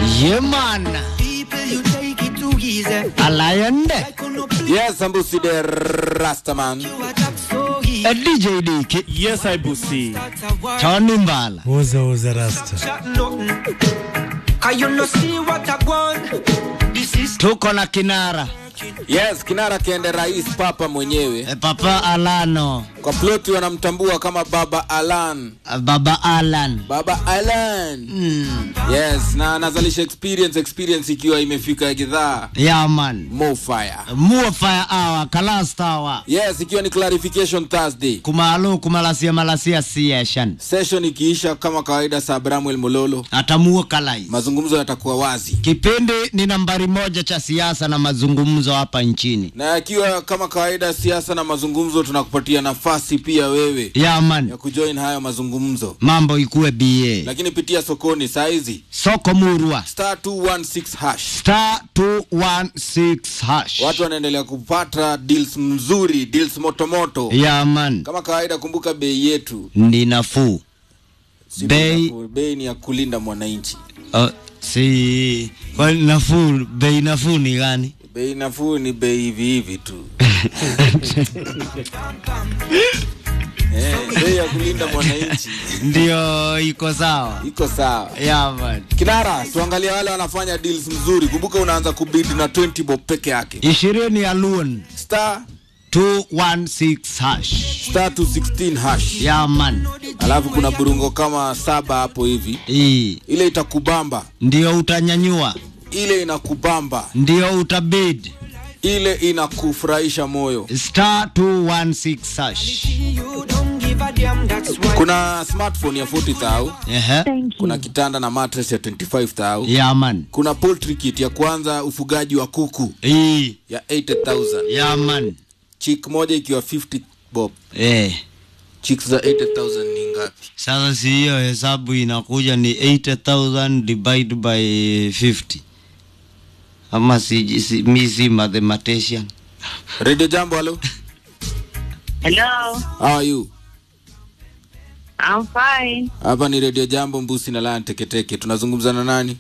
Yeah, man. Alayande. Yes, Sambusi the Rastaman. A DJ Diki. Yes, I Busi. Tony Mbala. Uza uza rasta. Tuko na kinara. Yes, kinara kiende rais papa mwenyewe. E, Papa Alano. Kwa ploti wanamtambua kama Baba Alan. Baba Alan. Baba Alan. Mm. Yes, na anazalisha experience experience ikiwa imefika gidhaa Yeah, man. Mo Fire. Mua fire hour, kalasta hour. Yes, ikiwa ni clarification Thursday. Kumalo kumalasia malasia session. Session ikiisha kama kawaida saa Bramwell Mololo. Atamuo kalais. Mazungumzo yatakuwa wazi. Kipindi ni nambari moja cha siasa na mazungumzo hapa nchini. Na ikiwa kama kawaida siasa na mazungumzo tunakupatia nafasi pia wewe Yeah, man. ya kujoin hayo mazungumzo. Mambo ikuwe BA. Lakini pitia sokoni saa hizi Soko Murwa. star 216 hash. Star 216 hash. Watu wanaendelea kupata deals mzuri, deals motomoto. Yeah, man. Kama kawaida, kumbuka bei yetu Ni nafuu. si Bei- nafuu, bei ni ya kulinda mwananchi. Uh, si kwa nafuu, bei nafuu ni gani? Bei nafuu ni bei hivi hivi tu. Eh, bei ya kulinda mwananchi Ndio iko sawa. iko sawa. Yeah, man. Kinara, tuangalie wale wanafanya deals mzuri. Kumbuka unaanza kubid na 20 bob peke yake. Ishirini ya loan Star 216 hash. star 216 hash. Yeah, man. Alafu kuna burungo kama saba hapo hivi. Hii Ile itakubamba, ndio utanyanyua, ile inakubamba, ndio utabid. ile inakufurahisha moyo. Star 216 hash. Kuna smartphone ya 40,000, Ehe. kuna kitanda na mattress ya 25,000. Yeah, man. Kuna poultry kit ya kwanza ufugaji wa kuku Hii. ya 80,000. Yeah, man. Chick moja ikiwa 50 bob. Eh. Chicks za 80,000 ni ngapi? Sasa si hiyo hesabu inakuja ni 80,000 divide by 50. Ama si, si mi si mathematician. Radio Jambo, hello. Hello, How are you? I'm fine. Hapa ni Radio Jambo Mbusi na Lion Teketeke. Tunazungumza na nani?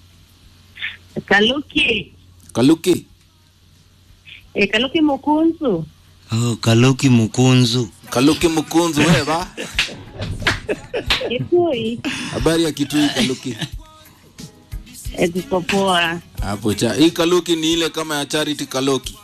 Kaluki. Kaluki. E, Kaluki Mukunzu. Oh, Kaluki Mkunzu. Kaluki Mkunzu wewe. Kitui. Habari ya Kitui Kaluki. E, tuko poa. Hapo cha. Hii Kaluki ni ile kama ya Charity Kaloki.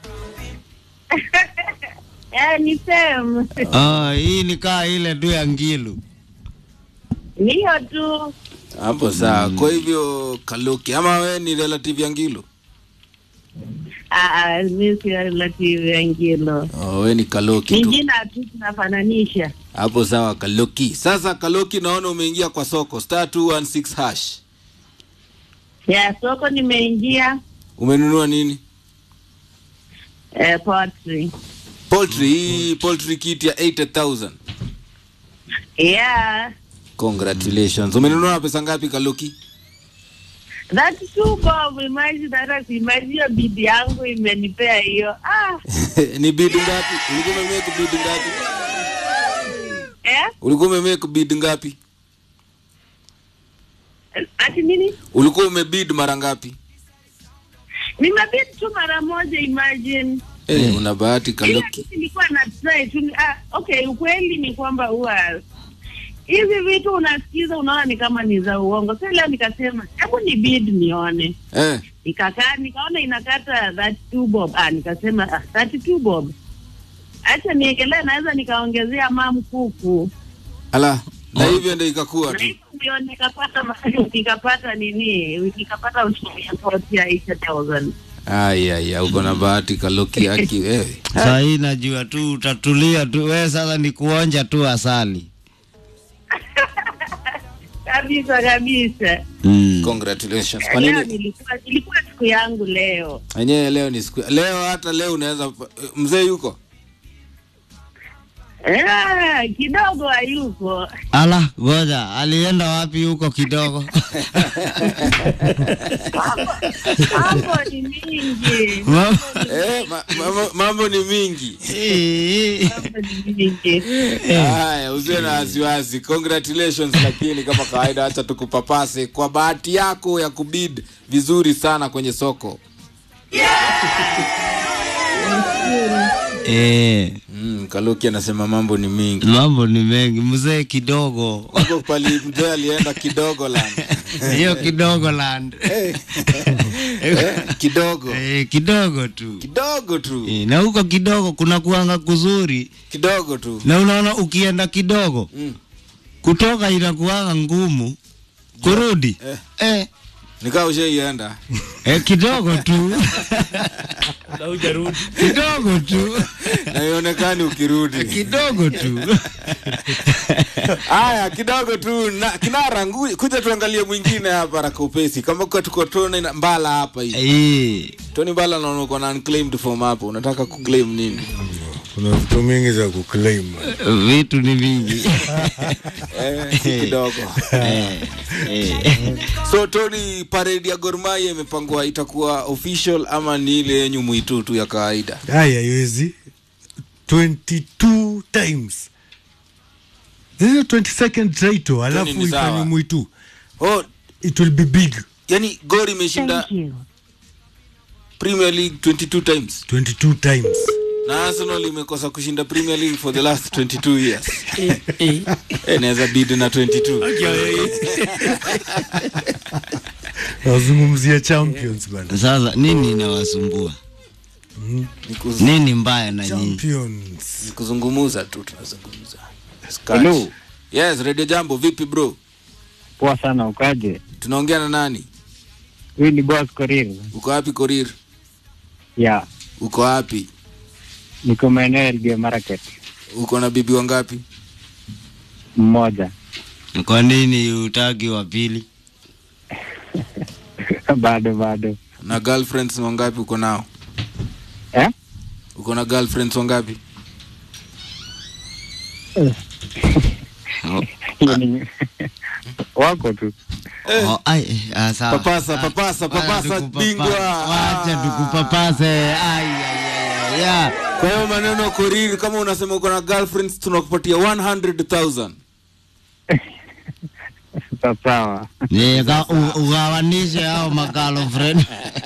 Eh, ni same. Oh, hii ni kaa ile tu ya Ngilu. Niyo tu. Hapo sawa. Kwa hivyo Kaluki ama we ni relative ya Ngilo? Ah, ah, mi si relative ya Ngilo. Oh, we ni Kaloki Ni tu. jina tu tunafananisha. Hapo sawa Kaloki. Sasa Kaloki naona umeingia kwa soko star 216 hash. Ya soko nimeingia Umenunua nini? eh, poetry. Poultry, hii poultry kit ya 80,000. Yeah. Congratulations. Umenunua na pesa ngapi Kaloki? That's too bob. Imagine that imagine hiyo bidi yangu imenipea hiyo. Ah, ni bid ngapi? Ulikuwa umemake bid ngapi? eh? Ulikuwa umemake bid ngapi? Ati nini? Ulikuwa umebid mara ngapi? Nimebidi tu mara moja imagine. Eh, una bahati Ila Kaloki. kitu nilikuwa na try tu ah, okay, ukweli ni kwamba huwa hizi vitu unasikiza unaona ni kama ni za uongo. Sasa leo nikasema hebu ni bid nione, Eh, nikakaa nikaona inakata 32 bob. Ah, nikasema ah, 32 bob, acha niekelee, naweza nikaongezea mam kuku ala. Na hivyo ndio ikakuwa na tu. hivyo ndio nikapata ma- nikapata nini, nikapata ushuru ya koti ya 8000 Ai ai, ai, uko na bahati Kaloki aki wewe. Saa hii najua tu utatulia tu. We sasa ni kuonja tu asali. kabisa kabisa. Mm. Congratulations. Kwa Leo nini? nilikuwa ilikuwa siku yangu leo. Enyewe leo ni siku. Leo hata leo unaweza mzee yuko? Eh, kidogo hayuko. ala goja alienda wapi huko kidogo Mambo ni mingi. Mama- Eh, ma, mambo, mambo ni mingi. Eh, Mambo ni mingi. Haya, usiwe na wasiwasi. Congratulations, lakini kama kawaida, acha tukupapase kwa bahati yako ya kubid vizuri sana kwenye soko. eh, Mm, Kaluki anasema mambo ni mingi. mambo ni mengi mzee kidogo Huko pali mzee alienda kidogo land. hiyo kidogo land Eh, eh, kidogo eh, kidogo tu kidogo tu eh, na huko kidogo kuna kuanga kuzuri kidogo tu na unaona ukienda kidogo Mm. kutoka inakuanga ngumu kurudi Eh. eh, nikaa ushaienda eh, kidogo tu kidogo tu na ionekani ukirudi kidogo tu haya kidogo tu na kinara ngu- kuja tuangalie mwingine hapa raka upesi kama kwa tuko Tony na mbala hapa hivi eh, Tony mbala naona uko na unclaimed form hapo unataka kuclaim nini kuna vitu mingi za kuclaim vitu ni vingi eh, si kidogo eh, eh. so Tony parade ya Gor Mahia imepangwa itakuwa official ama ni ile yenyu mwitu tu ya kawaida haya haiwezi 22 times this is 22nd title alafu ni sawa. ifanye mwitu oh it will be big yani Gor imeshinda Premier League 22 times 22 times na Arsenal imekosa kushinda Premier League for the last 22 years. Eh, naweza bid na 22. nazungumzia champions bana sasa nini inawasumbua Ni kuz- nini mbaya na nyinyi champions ni kuzungumuza tu tunazungumza. Hello. Scratch. Yes, Radio Jambo vipi bro? Poa sana, ukaje? Tunaongea na nani? Huyu ni boss Korir. Uko wapi Korir? Ya, Uko wapi? niko maeneo ya Elgeyo Marakwet. Uko na bibi wangapi? Mmoja. kwa nini utaki wa pili bado bado. Na girlfriends wangapi uko nao? Eh? Uko na girlfriends wangapi? Hiyo ni wako tu. oh, ai, eh, ah, sawa. Papasa, Ah, papasa, wacha papasa, tukupapa- bingwa. wacha Ah. tukupapase ai, ai, ai, ai, ya. Kwa hiyo maneno Korir, kama unasema uko na girlfriends tunakupatia 100,000. Sawa. Ni ka- u- ugawanishe hao magirlfriend.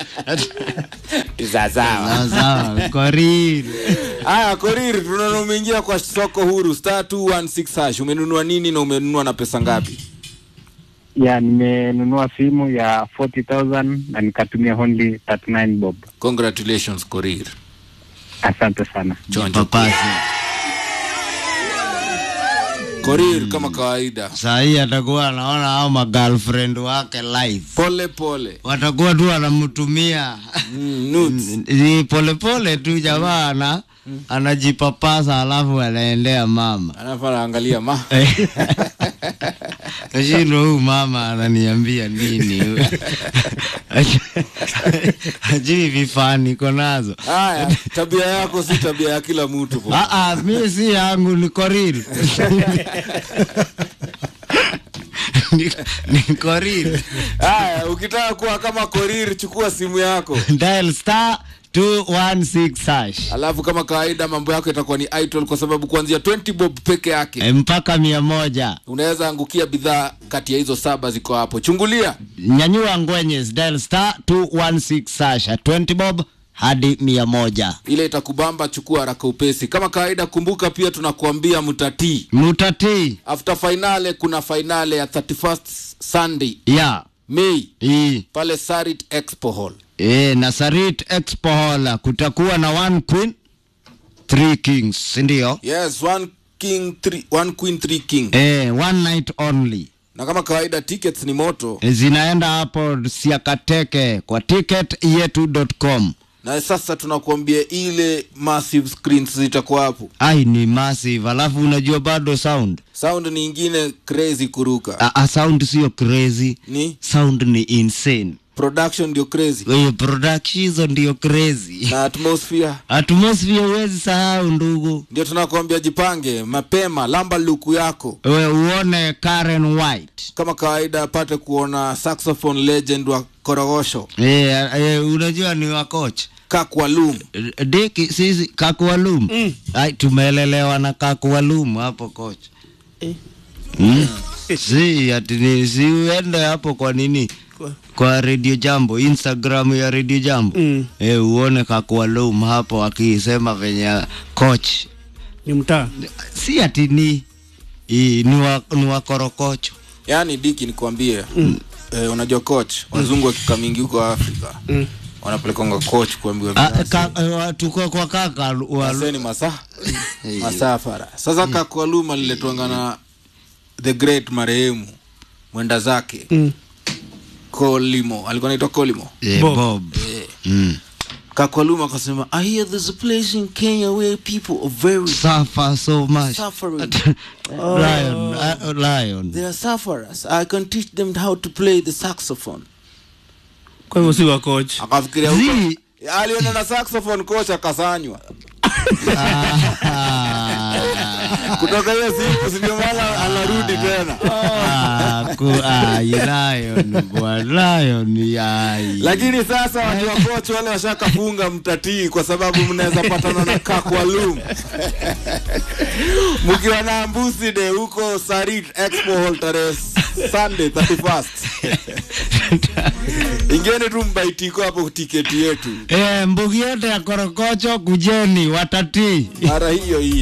Sawa. Sawa, sawa, Korir. Aya, Korir, tunaona umeingia kwa soko huru star 216 hash. Umenunua nini na umenunua na pesa ngapi? Ya, nimenunua simu ya 40,000 na nikatumia only 39 bob. Congratulations Korir. Asante sana. Chonjo. Papase. Korir kama kawaida. Saa hii atakuwa anaona hao magirlfriend wake live, Pole pole. watakuwa tu wanamtumia Mm, nudes. ni polepole tu jamaa ana anajipapasa alafu anaendea mama Alafu anaangalia ma. kashindo huyu mama ananiambia nini ajui vifaa niko nazo Haya, tabia yako si tabia ya kila mtu. po. Ah, ah, mi si yangu ni koril Ni- ni koril Haya, ukitaka kuwa kama Korir chukua simu yako. dial star 216 hash Alafu kama kawaida mambo yako itakuwa ni idol kwa sababu kuanzia 20 bob peke yake Eh, mpaka mia moja unaweza angukia bidhaa kati ya hizo saba ziko hapo. Chungulia. nyanyua ngwenyes dial star 216 hash 20 bob hadi mia moja ile itakubamba chukua haraka upesi kama kawaida kumbuka pia tunakuambia mtatii mutatii after finale kuna finale ya 31st sunday ya may hii pale sarit expo hall e, na sarit expo hall kutakuwa na one queen three kings sindio yes one king three, one queen three king e, one night only na kama kawaida tickets ni moto e, zinaenda hapo siakateke kwa ticket yetu.com na sasa tunakuambia ile massive screens zitakuwa hapo ai ni massive alafu unajua bado sound sound ni ingine crazy kuruka a, a sound sio crazy ni sound ni insane production ndio crazy Kwa hiyo production hizo ndio crazy na atmosphere atmosphere huwezi sahau ndugu ndio tunakuambia jipange mapema lamba luku yako we uone Karen White kama kawaida apate kuona saxophone legend wa korogosho e, e, unajua ni wakoch kakwalum diki sisi kakualum mm. ai tumelelewa na kakualum hapo koch Eh. mm. si ati ni si uende hapo kwa nini kwa radio jambo instagram ya radio jambo Mm. e, uone kakualum hapo akisema venye coach ni mtaa si ati ni i, ni, wa, ni wakorokocho yaani diki nikuambie eh, unajua coach wazungu wakika mingi huko afrika Mm. wanapelekonga coach kuambiwa Ah, vizazi. ka, eh, tuko kwa kaka wa, Waseni masaa masafara sasa kakwaluma liletwanga na the great marehemu mwenda zake Mm. kolimo alikuwa naitwa kolimo eh, Bob. Bob. Mm. kakwaluma akasema i hear there's a place in kenya where people are very suffer so much suffering lion uh, lion they are sufferers i can teach them how to play the saxophone kwa hivyo si wa coach akafikiria huko Zi- aliona na saxophone coach akasanywa Ah, kutoka hiyo siku si ndio maana anarudi tena ah, ku- ai, lion bwana lion ai lakini sasa watu wa coach wale washakafunga mtatii kwa sababu mnaweza patana na kakwalum mkiwa na mbusi de huko sarit expo hall tarehe sunday 31st ingeni tu mbaitiko hapo tiketi yetu Eh, mbugi yote ya korokocho kujeni watatii mara hiyo hiyo